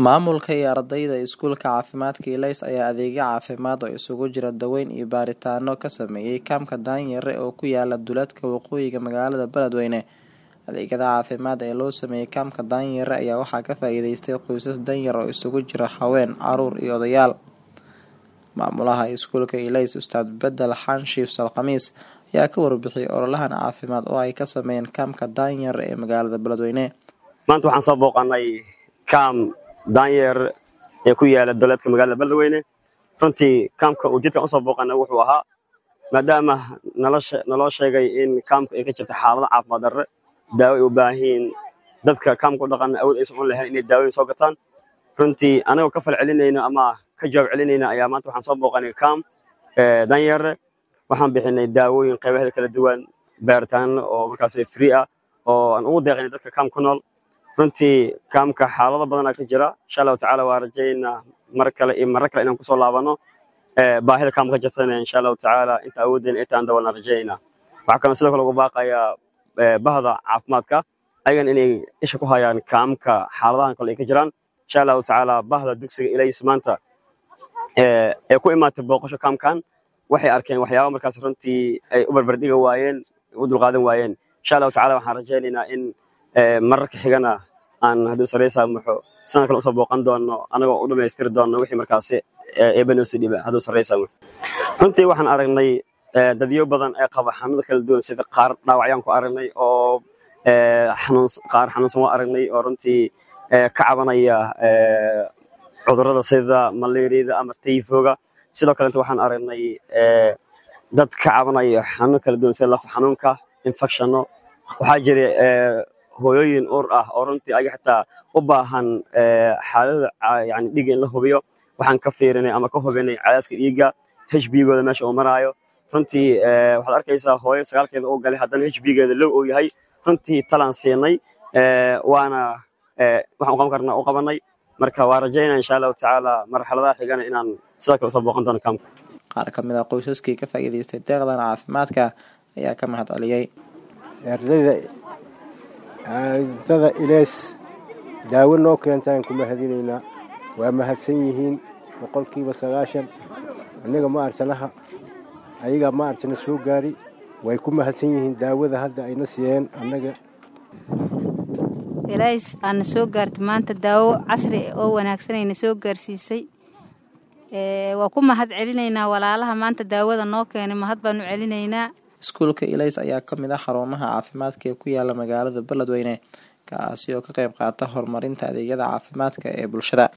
Maamulka iyo ardayda iskuulka caafimaadka Ilays ayaa adeegyo caafimaad oo isugu jira daaweyn iyo baaritaanno ka sameeyay kaamka Daanyare oo ku yaala duleedka waqooyiga magaalada Beledweyne. Adeegyada caafimaad ee loo sameeyay kaamka Daanyare ayaa waxaa ka faa'iideystay qoysas danyar oo isugu jira haween, carruur iyo odayaal. Maamulaha iskuulka Ilays Ustaad Bedel Xanshiif Salkhamiis ayaa ka warbixiyay ololahan caafimaad oo ay ka sameeyeen kaamka Daanyare ee magaalada Beledweyne. maanta waxaan soo booqanay kaam daanyeer ee ku yaala duleedka magaalada beledweyne runtii kaamka uu jidkan usoo booqanay wuxuu ahaa maadaama naloo sheegay in kaamka ay ka jirta xaalado caafimaad darre daawo ay u baahan yihiin dadka kaamka u dhaqan awood aysan u lahayn inay daawooyin soo gataan runtii anagoo ka fal celinayno ama ka jawaab celinayna ayaa maanta waxaan soo booqanay kaam daanyeere waxaan bixinay daawooyin qaybaheeda kala duwan baaritaano oo markaas free ah oo aan ugu deeqaynay dadka kaam ku nool runtii kaamka xaalado badanaa ka jira insha allahu tacaala waa rajaynaa mar kale iyo marar kale inaan kusoo laabano baahida kaamka ka jirtana insha allahu tacaala inta awooddeena intaan dabalna rajaynaa waxaa kaloo sidoo kale ugu baaqayaa bahda caafimaadka ayagan inay isha ku hayaan kaamka xaaladahan kale ay ka jiraan insha allahu tacaala bahda dugsiga ilays maanta ee ku imaatay booqasho kaamkan waxay arkeen waxyaaba markaas runtii ay u barbardhiga waayeen u dulqaadan waayeen insha allahu tacala waxaan rajaynaynaa in mararka xigana aan hadduu sareysaa muxuu sanad kale usoo booqan doono anagoo u dhammaystiri doono wixii markaasi eebanoosi dhiba hadduu sareysaa runtii waxaan aragnay dadyo badan ee qaba xanuuno kala duwan sida qaar dhaawacyaan ku aragnay oo qaar xanuunsan waa aragnay oo runtii ka cabanaya cudurrada sida malaariyada ama tayfooga sidoo kalenta waxaan aragnay dad ka cabanaya xanuuno kala duwan sida lafa xanuunka infectionno waxaa jira hooyooyin uur ah oo runtii ayaga xitaa u baahan xaaladda yani dhiigga in la hubiyo waxaan ka fiirinay ama ka hubinay cadaaska dhiigga hbgooda meesha uu maraayo runtii waxaad arkaysaa hooyo sagaalkeeda uu galay haddana hbgeeda low uu yahay runtii talaan siinay waana waxaan u qaban karnaa u qabanay marka waa rajaynaa insha allahu tacaala marxaladaha xigana inaan sidoo kale usoo booqan doono kaamka qaar ka mid a qoysaskii ka faa'iidaystay deeqdan caafimaadka ayaa ka mahad celiyey ardayda ardada ilays daawo noo keentaan ku mahadinaynaa waa mahadsan yihiin boqolkiiba sagaashan annaga ma arsanaha ayagaa ma arsana soo gaari way ku mahadsan yihiin daawada hadda ayna siiyeen annaga ilays aana soo gaartay maanta daawo casri oo wanaagsanayna soo gaarsiisay waa ku mahad celinaynaa walaalaha maanta daawada noo keenay mahad baanu celinaynaa iskuulka ilays ayaa ka mid ah xarumaha caafimaadka ee ku yaala magaalada beledweyne kaasi oo ka qayb qaata horumarinta adeegyada caafimaadka ee bulshada